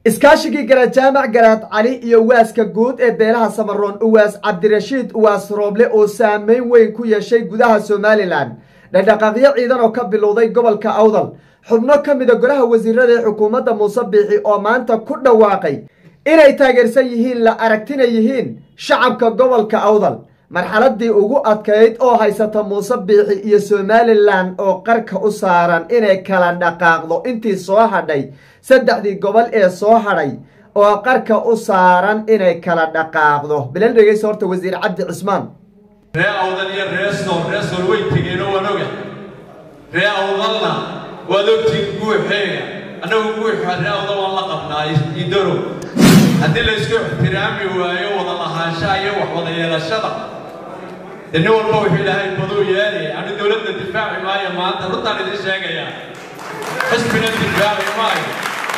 iskaashigii garaad jaamac garaad cali iyo waaska guud ee beelaha samaroon uwaas cabdirashiid uwaas rooble oo saameyn weyn ku yeeshay gudaha somalilan dhaqdhaqaaqyo ciidan oo ka bilowday gobolka awdal xubno ka mida golaha wasiirada ee xukuumadda muuse biixi oo maanta ku dhawaaqay inay taageersan yihiin la aragtina yihiin shacabka gobolka awdal marxaladii ugu adkayd oo haysata muuse biixi iyo somalilan oo qarka u saaran inay kala dhaqaaqdo intii soo hadhay saddexdii gobol ee soo hadhay oo qarka u saaran inay kala dhaqaaqdo bilal dhegeysa horta wasiir cabdi cismaan ree awdal iyo ree sool ree sool way tegeenoo waan oga ree awdalna waad ogtiin guuxeega annagu guuxa ree awdal waan la qabnaa idaro haddii la isku ixtiraami waayo wada lahaanshaha iyo wax wada yeelashada dee nin walba wuxuu ilaahay baduu yeelaya anu dowladda difaaci maayo maanta runtaan idin sheegayaa xisbina difaaci maayo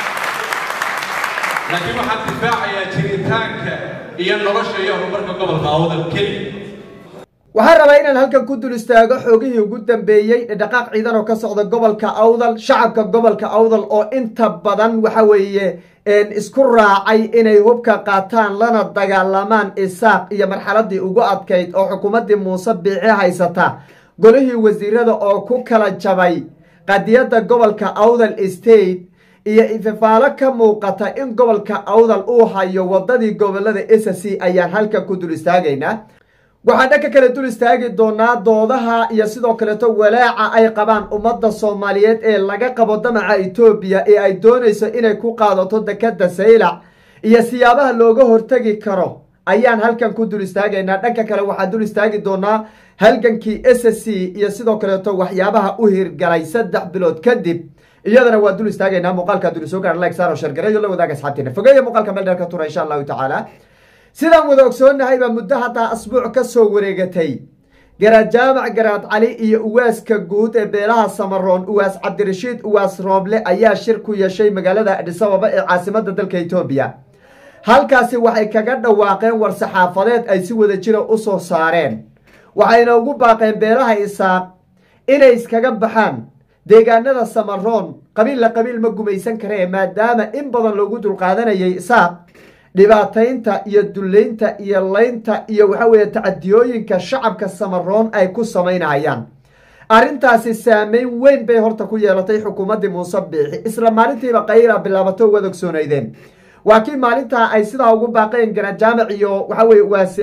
laakiin waxaan difaacayaa jiritaanka iyo nolosha iyo horumarka gobolka awdal keliya waxaan rabaa inaan halkan ku dul istaago xoogihii ugu dambeeyey dhaqaaq ciidan oo ka socda gobolka awdal shacabka gobolka awdal oo inta badan waxa weeye isku raacay inay hubka qaataan lana dagaalamaan isaaq iyo marxaladii ugu adkayd oo xukuumaddii muuse biici haysata golihii wasiirada oo ku kala jabay qadiyadda gobolka awdal state iyo ififaalo ka muuqata in gobolka awdal uu hayo wadadii gobolada s c ayaan halkan ku dul istaagaynaa waxaan dhanka kale dul istaagi doonaa doodaha iyo sidoo kaleeto walaaca ay qabaan ummadda soomaaliyeed ee laga qabo damaca etoobiya ee ay doonayso inay ku qaadato dekadda saylac iyo siyaabaha looga hortegi karo ayaan halkan ku dul istaagaynaa dhanka kale waxaan dul istaagi doonaa halgankii s c iyo sidoo kaleeto waxyaabaha u hirgalay saddex bilood kadib iyadana waan dul istaagaynaa muuqaalka dul soo gaar like saaro shargareeyo la wadaaga asxaabteena fogeeya muuqaalka meel dheer ka tura insha allahu tacaala sidaan wada ogsoonnahay baa muddo haddaa asbuuc ka soo wareegatay garaad jaamac garaad cali iyo uwaaska guud ee beelaha samaroon uwaas cabdirashiid uwaas rooble ayaa shir ku yeeshay magaalada adhisababa ee caasimadda dalka etoobiya halkaasi waxay kaga dhawaaqeen war saxaafadeed ay si wada jira u soo saareen waxayna ugu baaqeen beelaha isaaq inay iskaga baxaan deegaanada samaroon qabiilla qabiil ma gumaysan karee maadaama in badan loogu dulqaadanayay isaaq dhibaataynta iyo dullaynta iyo laynta iyo waxa weeye tacadiyooyinka shacabka samaroon ay ku samaynayaan arrintaasi saameyn weyn bay horta ku yeelatay xukuumaddii muuse biixi isla maalintiiba qayla bilaabato waad ogsoonaydeen waa kii maalintaa ay sidaa ugu baaqeen garajaamac iyo waxa weye waas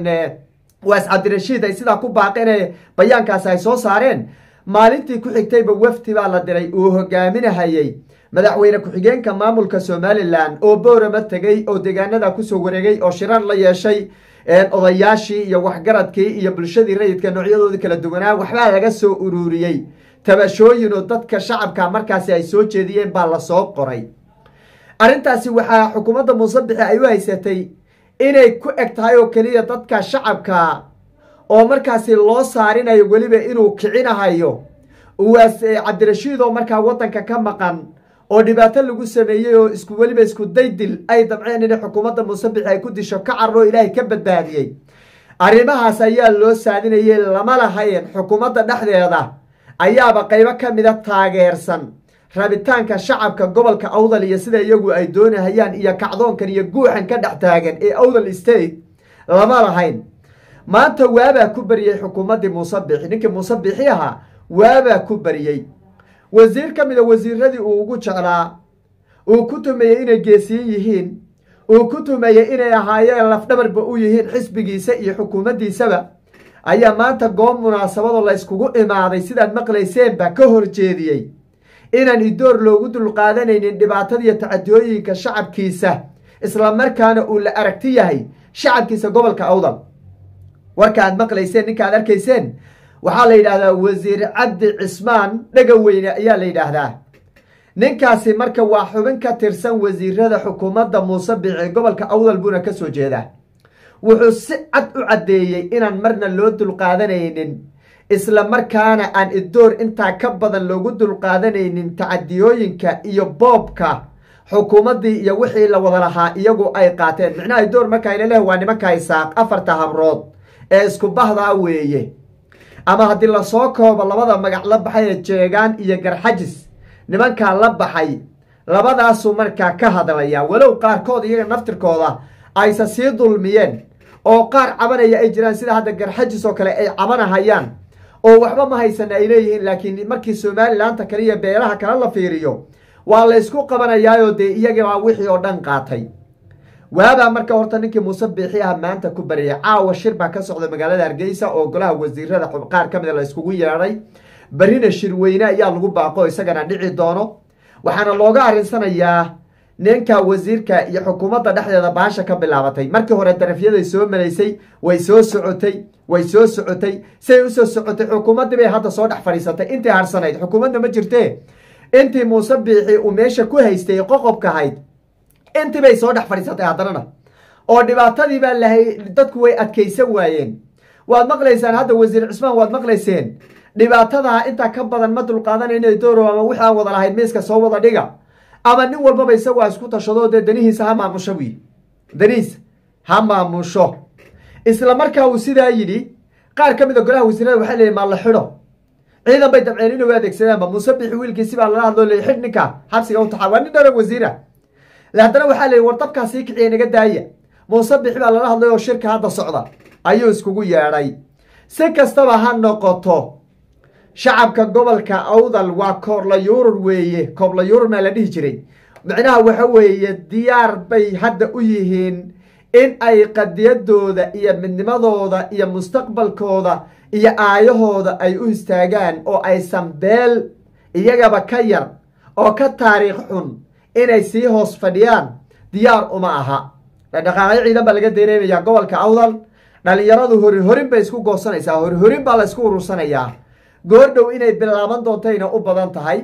waas cabdirashiid ay sidaa ku baaqeen bayaankaasi ay soo saareen maalintii ku xigtayba wafdi baa la diray uu hogaaminahayey madaxweyne ku-xigeenka maamulka somalilan oo boorama tegey oo deegaanada kusoo wareegay oo shirar la yeeshay odayaashii iyo waxgaradkii iyo bulshadii rayidka noocyadoodii kala duwanaa waxbaa laga soo ururiyey tabashooyin oo dadka shacabka markaasi ay soo jeediyeen baa lasoo qoray arrintaasi waxaa xukuumadda muuse bixi ay u haysatay inay ku eg tahay oo keliya dadka shacabka oo markaasi loo saarinayo weliba inuu kicinahayo uwaas cabdirashiid oo markaa waddanka ka maqan oo dhibaato lagu sameeyey oo isku weliba isku daydil ay dabceen inay xukuumadda muuse bixi ay ku disho ka carro ilaahay ka badbaadiyey arrimahaas ayaa loo saadinayay lama lahayn xukuumadda dhexdeeda ayaaba qaybo ka mida taageersan rabitaanka shacabka gobolka awdal iyo sida iyagu ay doonahayaan iyo kacdoonkan iyo guuxan ka dhex taagan ee awdal state lama lahayn maanta waabaa ku bariyey xukuumaddii muuse biixi ninkii muuse biixi ahaa waabaa ku bariyey wasiir ka mida wasiiradii uu ugu jeclaa uu ku tumeeyey inay geesiyin yihiin uu ku tumeeyey inay ahaayeen lafdhabarba u yihiin xisbigiisa iyo xukuumaddiisaba ayaa maanta goob munaasabadoo la yskugu imaaday sidaad maqlayseenba ka horjeediyey inaan idoor loogu dulqaadanaynin dhibaatadiiyo tacadiyooyinka shacabkiisa isla markaana uu la aragti yahay shacabkiisa gobolka awdal warka aad maqlayseen ninka aad arkayseen waxaa la yidhaahdaa wasiir cabdi cismaan dhega weyne ayaa la yidhaahdaa ninkaasi marka waa xubin ka tirsan wasiirada xukuumadda muuse biici gobolka awdal buuna ka soo jeedaa wuxuu si cad u caddeeyey inaan marna loo dulqaadanaynin isla markaana aan idoor intaa ka badan loogu dulqaadanaynin tacadiyooyinka iyo boobka xukuumaddii iyo wixii la wada lahaa iyagu ay qaateen micnaha idoor markaayna leh waa nimanka isaaq afarta habrood ee isku bahdaa weeye ama haddii lasoo koobo labada magac la baxay ee jeegaan iyo garxajis nimankaa la baxay labadaasuu markaa ka hadlaya walow qaarkood iyaga naftirkooda aysa sii dulmiyeen oo qaar cabanaya ay jiraan sida hadda garxajis oo kale ay cabanahayaan oo waxba ma haysana ay leeyihiin laakiin markii somalilaanta kale iyo beelaha kale la fiiriyo waa la ysku qabanayaayoo dee iyagabaa wixii oo dhan qaatay waabaa marka horta ninkii muuse biixi ah maanta ku baryay caawa shir baa ka socda magaalada hargeysa oo golaha wasiirada qaar ka mida la yskugu yeedhay berrina shirweyne ayaa lagu baaqo isagana dhici doono waxaana looga arinsanayaa ninka wasiirka iyo xukuumadda dhexdeeda baasha ka bilaabatay markii hore darafyaday soo malaysay way soo socotay way soo socotay siay usoo socotay xukuumaddii bay hadda soo dhex fadhiisatay intii harsanayd xukuumadda ma jirtee intii muuse biixi uu meesha ku haystay qoqobka ahayd intii bay soo dhex fadhiisatay haddanana oo dhibaatadii baa lahay dadku way adkaysan waayeen waad maqlaysaan hadda wasiir cismaan waad maqlayseen dhibaatadaa intaa ka badan ma dulqaadanayna doorow ama wixii aan wada lahayd miiska soo wada dhiga ama nin walbaba isagoo isku tashado dee danihiisa ha maamusho wiil danihiisa ha maamusho isla markaa uu sidaa yidhi qaar ka mid a golaha wasiirada waxaa leeyihi maa la xidho ciidan bay dabceen inay u adeegsadaanba muuse bixi wiilkiisi baa lala hadloo leey xidh ninka xabsiga u taxaa waa nin dhara wasiira haddana waxaa leeyihi war dabkaa sii kiciya naga daaya muuse bixi baa lala hadlay oo shirka hadda socda ayuu iskugu yeedhay si kastaba ha noqoto shacabka gobolka awdal waa koorla yuurur weeye koobla yuurur maa la dhihi jiray macnaha waxa weeye diyaar bay hadda u yihiin in ay qadiyadooda iyo midnimadooda iyo mustaqbalkooda iyo aayahooda ay u istaagaan oo aysan beel iyagaba ka yar oo ka taariikh xun inay sii hoos fadhiyaan diyaar uma aha dhaqaaqyo ciidan baa laga dareemayaa gobolka awdal dhalinyaradu hori horin bay isku goosanaysaa hori horin baa la isku urursanayaa goordhow inay bilaaban doontayna u badan tahay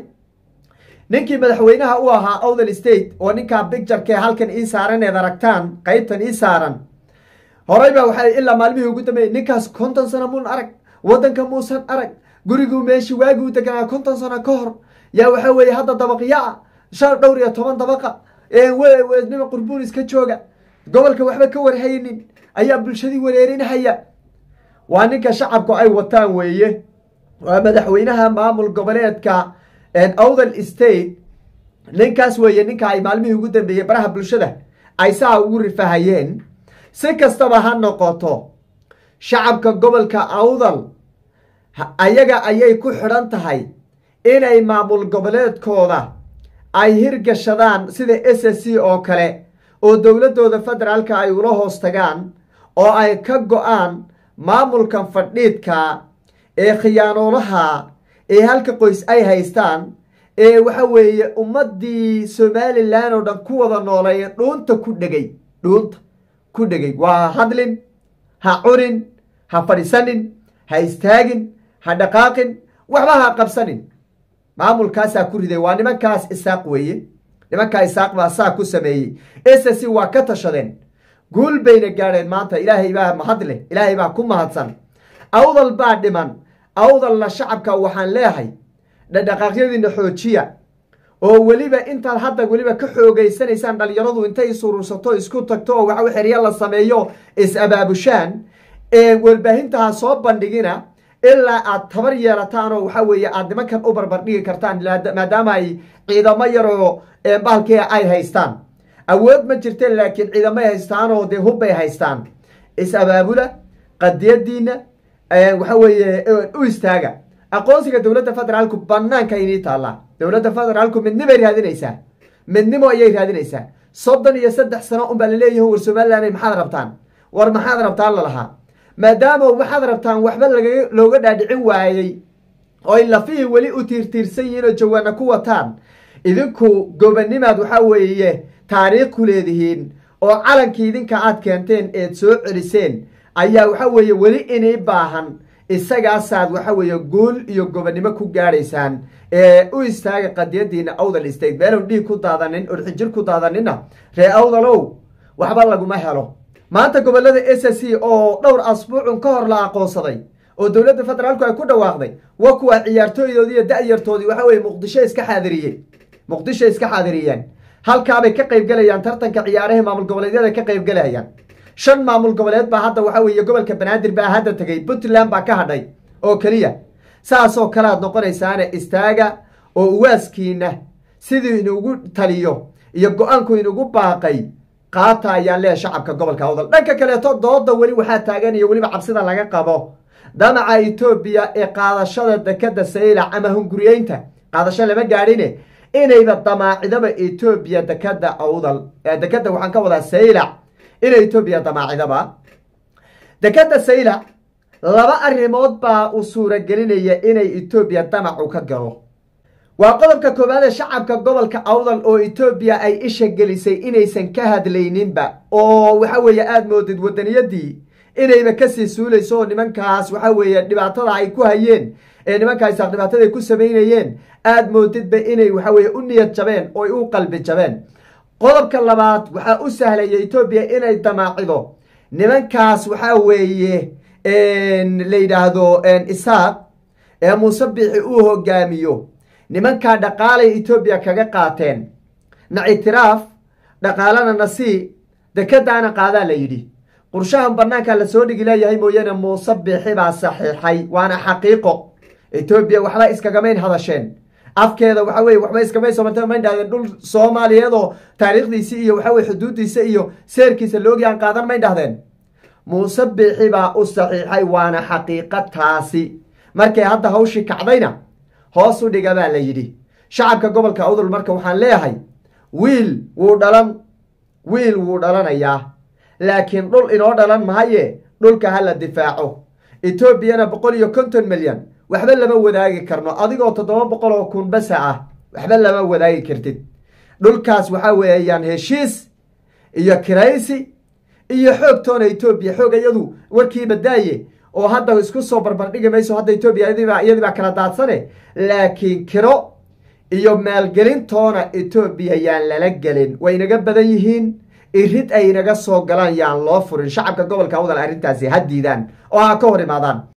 ninkii madaxweynaha u ahaa awdal state oo ninkaa bigjarkee halkan ii saaran eed aragtaan qaybtan ii saaran horey baa waxaa ilaa maalmihii ugu dambeeyey ninkaas konton sano muun arag waddanka muusan arag guriguu meeshii waagii u deganaa konton sano ka hor yaa waxaa weeye hadda dabaqyaa shan dhowr iyo toban dabaqa nima qurbuun iska jooga gobolka waxba ka warhaynin ayaa bulshadii wareerinhaya waa ninka shacabku ay wataan weeye waa madaxweynaha maamul goboleedka awdal state ninkaas weeye ninka ay maalmihii ugu dambeeyey baraha bulshada ay saa ugu rifahayeen si kastaba ha noqoto shacabka gobolka awdal ayaga ayay ku xidhan tahay inay maamul goboleedkooda ay hirgashadaan sida s s c oo kale oo dowladdooda federaalka ay ula hoos tagaan oo ay ka go-aan maamulkan fadhiidka ee khiyaanoolaha ee halka qoys ay haystaan ee waxa weeye ummaddii somalilan oo dhan ku wada nooleeye dhuunta ku dhegay dhuunta ku dhegay waa hadlin ha cunin ha fadhisanin ha istaagin ha dhaqaaqin waxba ha qabsanin maamulkaasaa ku riday waa nimankaas isaaq weeye nimankaa isaaq baa saa ku sameeyey s c waa ka tashadeen guul bayna gaadheen maanta ilaahay baa mahad leh ilaahay baa ku mahadsan awdal baa dhiman awdalna shacabka waxaan leehay dhadhaqaaqyadiina xoojiya oo weliba intaad hadda weliba ka xoogeysanaysaan dhalinyaradu intay isurursato isku tagto oo waxa xerya la sameeyo is-abaabushaan warbaahintaha soo bandhigina ilaa aad tabar yeelataan oo waxa weeye aad nimankan u barbardhigi kartaan maadaama ay ciidamo yaroo bahalkii ay haystaan awood ma jirteen laakiin ciidamay haystaan oo dee hubbay haystaan is-abaabula qadiyadiina waxa weeye u istaaga aqoonsiga dowladda federaalku banaanka inii taallaa dowladda federaalku midnimay raadinaysaa midnimo ayay raadinaysaa soddon iyo saddex sano unbaa laleeyahi war somalilan maxaad rabtaan war maxaad rabtaan lalahaa maadaama waxaad rabtaan waxba looga dhaadhicin waayey oy lafihii weli u tiirtiirsan yihiin oo jawaana ku wataan idinku gobanimaad waxaa weeye taariikh ku leedihiin oo calankii idinka aad keenteen eed soo celiseen ayaa waxa weeye weli inii baahan isagaasaad waxa weeye guul iyo gobonnimo ku gaadhaysaan ee u istaaga qadiyadiina awdal state meelon dhiig ku daadanin urxijir ku daadanina ree awdalow waxba laguma helo maanta gobolada s c oo dhowr asbuucun ka hor la aqoonsaday oo dowladda federaalku ay ku dhawaaqday wa kuwa ciyaartooydoodii iyo da-yartoodii waxa weye muqdisho iska xaadiriyey muqdisho iska xaadiriyeen halkaabay ka qaybgelayaan tartanka ciyaaraha maamul goboleedyada ka qaybgelayaan shan maamul goboleed baa hadda waxa weeye gobolka banaadir baa hadda tegay puntland baa ka hadhay oo keliya saasoo kale aad noqonaysaana istaaga oo uwaaskiina siduu inugu taliyo iyo go-aanku inugu baaqay qaata ayaan leeyahay shacabka gobolka awdal dhanka kaleeto dooda weli waxaa taagan iyo weliba cabsida laga qabo damaca etoobiya ee qaadashada dekada saylac ama hunguriyeynta qaadasho lama gaadhine inayba damaacidaba etoobiya dekada awdal dekada waxaan ka wadaa saylac inay etoobiya damaacidaba dekada saylac laba arrimood baa u suuragelinaya inay etoobiya damacu ka galo waa qodobka koowaad ee shacabka gobolka awdal oo etoobiya ay isha gelisay inaysan ka hadlayninba oo waxa weeye aada moodid wadaniyadii inayba kasii suulayso oo nimankaas waxa weeye dhibaatada ay ku hayeen ee nimankaas dhibaatada ay ku samaynayeen aada moodidba inay waxa weye u niyad jabeen oo u qalbi jabeen qodobka labaad waxaa u sahlaya etoobiya inay damaacido nimankaas waxaa weeye la yidhaahdo isaaq ee muuse biixi uu hogaamiyo nimankaa dhaqaalay etoobiya kaga qaateen na ictiraaf dhaqaalana nasii dekadaana qaadaa la yidhi qurshahan banaankaa lasoo dhigi leeyahay mooyaane muuse biixi baa saxiixay waana xaqiiqo etoobiya waxba iskagamayn hadasheen afkeeda waxa weye waxba iskamay soomata mayn dhahdeen dhul soomaaliyeedoo taariikhdiisi iyo waxa weye xuduuddiisa iyo seerkiisa loogi aan qaadan mayn dhahdeen muuse biixi baa u saxiixay waana xaqiiqo taasi markay hadda hawshii kacdayna hoos u dhiga baa la yidhi shacabka gobolka awdal marka waxaan leeyahay wiil wuu dhalan wiil wuu dhalanayaa laakiin dhul inoo dhalan mahaye dhulka ha la difaaco etoobiyana boqol iyo konton milyan waxba lama wadaagi karno adigoo toddoba boqol oo kun basa ah waxba lama wadaagi kartid dhulkaas waxaa weeyaan heshiis iyo kiraysi iyo xoogtoona etoobiya xoog iyadu warkiiba daaye oo hadda isku soo barbardhigi mayso hadda etoobiya iyadii baa kala daadsane laakiin kiro iyo maalgelintoona etoobiya yaan lala gelin way inaga badan yihiin irid ay inaga soo galaan yaan loo furin shacabka gobolka awdal arrintaasi ha diidaan oo ha ka hor imaadaan